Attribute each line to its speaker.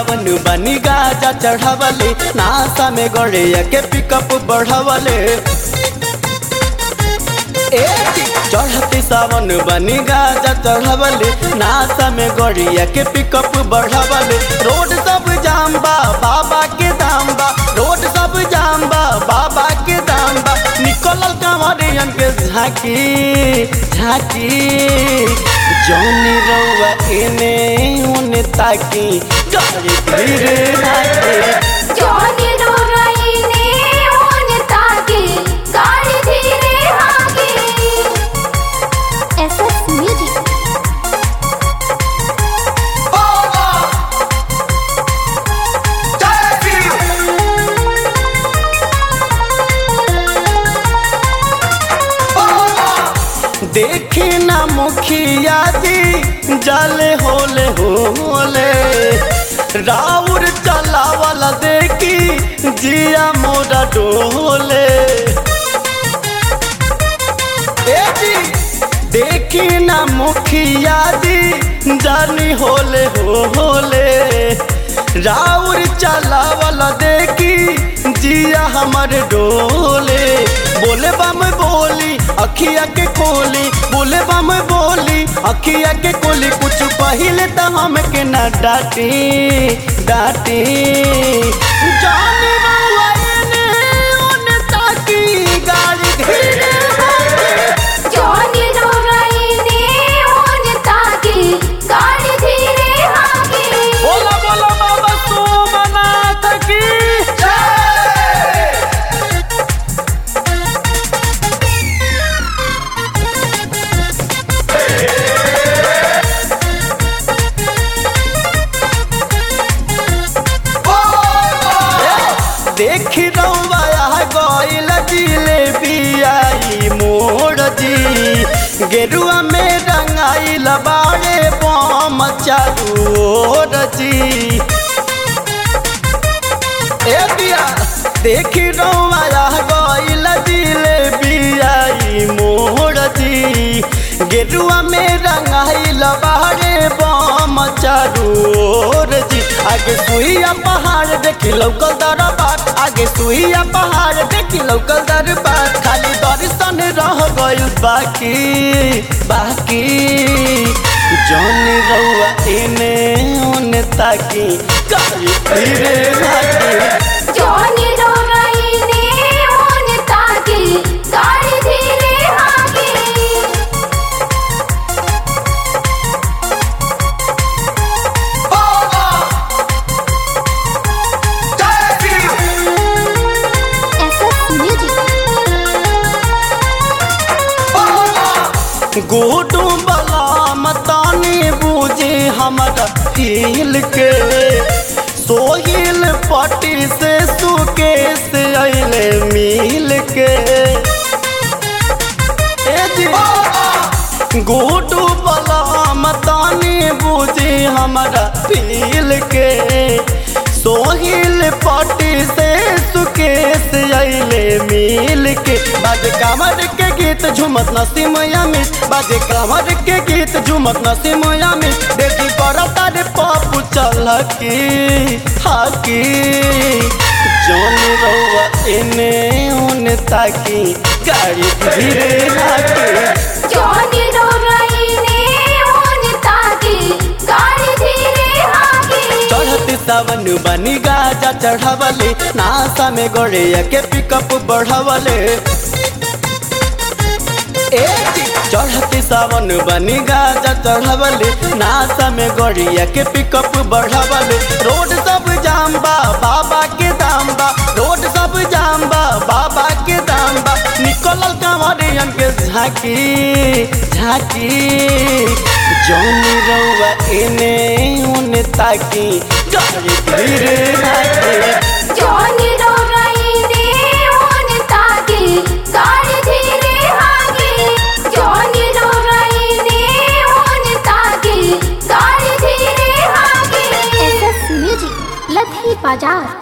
Speaker 1: सावन बनी गाजा चढ़ावले नासा में गड़िया के पिकअप बढ़ावले ए चढ़ती सावन बनी गाजा चढ़ावले नासा में गड़िया के पिकअप बढ़ावले रोड सब जाम बा बाबा के दाम बा रोड सब जाम बा बाबा के दाम बा निकलल कांवरियन के झांकी झांकी जौनी रउआ एने ओने ताकी गाड़ी धीरे नाचे
Speaker 2: जोनी रोराइने ओन ताके गाड़ी धीरे हाके एसएस म्यूजिक
Speaker 1: देखी ना मुखिया जी जाले होले होले राउर चलावला देखी जिया मोरा डोले ए जी देखी ना मुखिया जी जानी होले होले राउर चलावला देखी जिया हमर डोले बोले बम बोली अखिया के कोली बोले बम बोली अखिया के कोली कुछ पहिले तो हमके ना डांटी डांटी जाने बउआ एने ओने ताकी गाड़ी धीरे
Speaker 2: जोनी रोराइने ओन ताके गाड़ी धीरे हाके
Speaker 1: बोला बोला बाबा सोमनाथ की देखी रौया गईल जिलेबियाई मोड़ जी गेरुआ में रंगाइल बाड़े बम चारू ओर जी ए दिया देखी रौया गईल जिलेबियाई मोड़ जी गेरुआ में रंगाइल बाड़े बम चारू ओर जी आगे सुइया पहाड़ देखी लौकल दरबार आगे सुइया पहाड़ देखी लौकल दरबार खाली दर्शन रह गइल बाकी बाकी जौन रउआ एने ओने ताकी गाड़ी धीरे लागी
Speaker 2: जोनी रोराइने ओन ताके गाड़ी धीरे हाके एसएस म्यूजिक
Speaker 1: गोटू बला मतानी बूझे हमारा फील के सोहिल पट्टी से सुकेश अइले मिल के ए जी गोटू बला मतानी बूझे हमारा फील के सोहिल पट्टी से सुकेश अइले मिल के बाजे कामर के गीत झुमत नसीम यामित बाजे कामर के गीत झुमत नसीम यामित देखी पर तारे पापू चल की हाकी जोन रउआ एने ओने ताकी गाड़ी धीरे हाकी
Speaker 2: जोनी रोराइने ओन ताके गाड़ी धीरे हाके
Speaker 1: चढ़ती सावन बनी गाजा चढ़ावले नासा में गड़िया के पिकअप बढ़ावले ए जी, चढ़ती सावन बनी गाजा चढ़ावले नासा में गड़िया के पिकअप बढ़ावले रोड सब जाम बा बाबा के दाम बा रोड सब जाम बा बाबा के दाम बा निकलल कांवरियन के झांकी झांकी जौन रउआ एने ओने ताकी गाड़ी धीरे नाचे
Speaker 2: जोनी रोराइने ओन ताके गाड़ी धीरे हाके जोनी रोराइने ओन ताके गाड़ी धीरे हाके एसएस म्यूजिक लधी बाजार